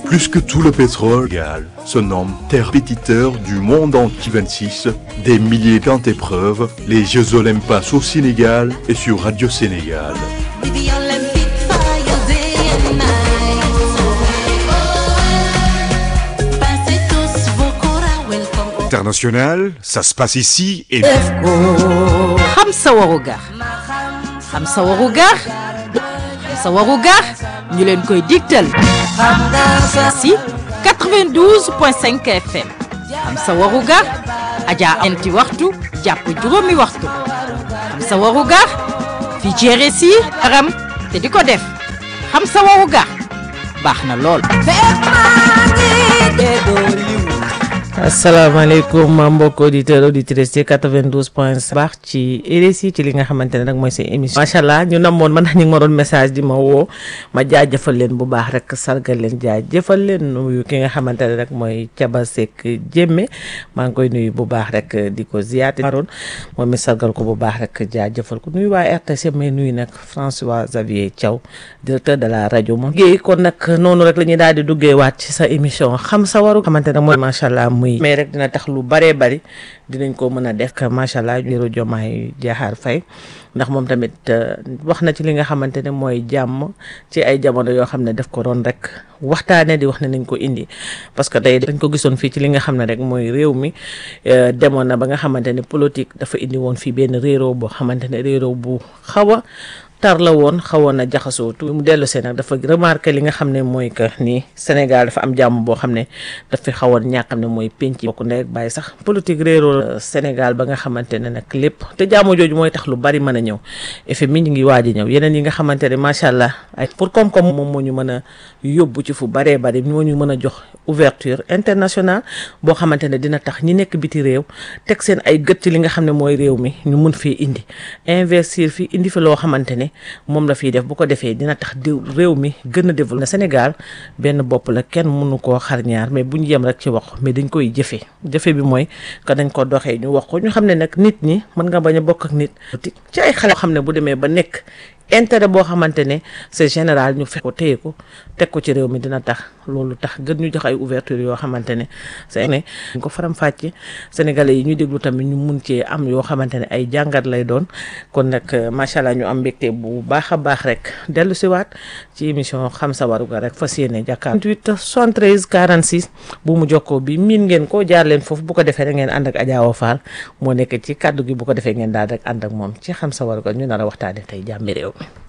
Plus que tout le pétrole, Sénégal se nomme terre pétiteur du monde en 26, des milliers grandes épreuves, les Jeux Olympiques passent au Sénégal et sur Radio Sénégal. Baby, I'll let it fire day and night. Passez tous vos courants, welcome. International, ça se passe ici et xam sa waru gar xam sa waru gar xam sa waru gar ñu leen koy digtal si 92.5 FM xam sa waru gar Adja anti waxtu jàpp juróomi waxtu xam sa waru gar fii ci RSI aram te di ko def xam sa waru gar baax na lool asalaamaaleykum mbokk auditeur auditrice ci 92 point baax ci RSI ci li nga xamante ne nag mooy seen émission macha allah ñu namoon man ñu ngi ma doon message di ma woo ma jaajëfal leen bu baax rek sargal leen jaajëfal leen nuyu ki nga xamante ne rek mooy Caba Seck Jémme maa ngi koy nuyu bu baax rek di ko ziyaate maroon moom mi sargal ko bu baax rek jaajëfal ko nuyu waa RTS mais nuyu nag François Xavier Thiaw directeur de la rajo moom géey kon nag noonu rek la ñuy daal di duggee waat ci sa émission xam sa waru xamante ne mooy macha allah muy mais rek dina tax lu baree bari dinañ ko mën a def que macha allah jëru jomaay jaaxaar fay ndax moom tamit wax na ci li nga xamante ne mooy jàmm ci ay jamono yoo xam ne def ko doon rek waxtaane di wax ne nañ ko indi parce que tey dañ ko gisoon fii ci li nga xam ne rek mooy réew mi demoon na ba nga xamante ne politique dafa indi woon fii benn réeroo boo xamante ne réeroo bu xaw a tar la woon xawoon na jaxasoo tu mu dellu see nag dafa remarqué li nga xam ne mooy que ni Sénégal dafa am jàmm boo xam ne dafa xawoon ñàkk xam ne mooy penc bokk ndey ak bàyyi sax politique réeroo Sénégal ba nga xamante ne nag lépp te jàmm jooju mooy tax lu bari mën a ñëw effet mi ñu ngi waaj a ñëw yeneen yi nga xamante ne macha allah ay pour koom-koom moom moo ñu mën a yóbbu ci fu baree bari moo ñu mën a jox ouverture internationale boo xamante ne dina tax ñi nekk biti réew teg seen ay gët ci li nga xam ne mooy réew mi ñu mun fii indi investir fi indi fi loo xamante ne moom la fiy def bu ko defee dina tax di réew mi gën a développé Sénégal benn bopp la kenn mënu koo xar ñaar mais bu ñu yem rek ci wax mais dañ koy jëfee jëfe bi mooy que dañ ko doxee ñu wax ko ñu xam ne nag nit ñi mën nga bañ a bokk ak nit ci ay xale xam ne bu demee ba nekk intérêt boo xamante ne c'est général ñu fekk ko téye ko teg ko ci réew mi dina tax loolu tax gën ñu jox ay ouverture yoo xamante ne c'est ne ñu ko faram fàcce sénégalais yi ñu déglu tamit ñu mun cee am yoo xamante ne ay jàngat lay doon kon nag macha allah ñu am mbégte bu baax a baax rek dellu si waat ci émission xam sa warugar rek fas yéene jàkkaar 28 73 46 bu mu jokkoo bi miin ngeen ko jaar leen foofu bu ko defee rek ngeen ànd ak Adja Awa Fall moo nekk ci kàddu gi bu ko defee ngeen daal rek ànd ak moom ci xam sa warugar ñu nar a waxtaane tey jàmmi réew mi